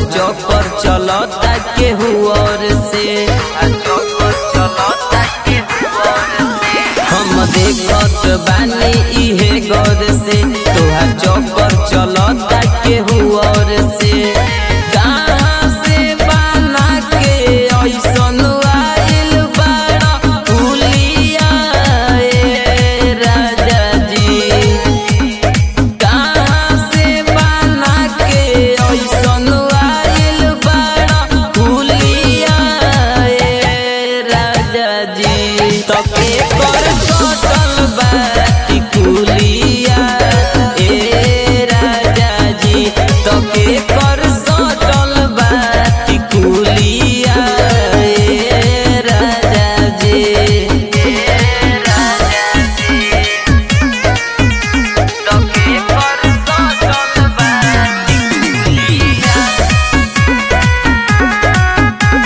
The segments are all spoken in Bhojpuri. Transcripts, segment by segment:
चौपर चलता केहू और से चौपर चलता केहू और से हम देखत बानी इहे गौर से तोहार चौपर चलता केहू और से कहाँ से बना के ऐसन आइल बाड़ा फुलिया ए राजा जी कहाँ से बना के ऐसन आइल बाड़ा फुलिया ए राजा जी तके कर सटल बाटी कुलिया ए राजा जी तके कर सटल बाटी कुलिया ए राजा जी ए राजा जी तके कर सटल बाटी कुलिया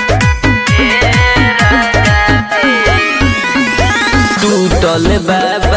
टूटल बा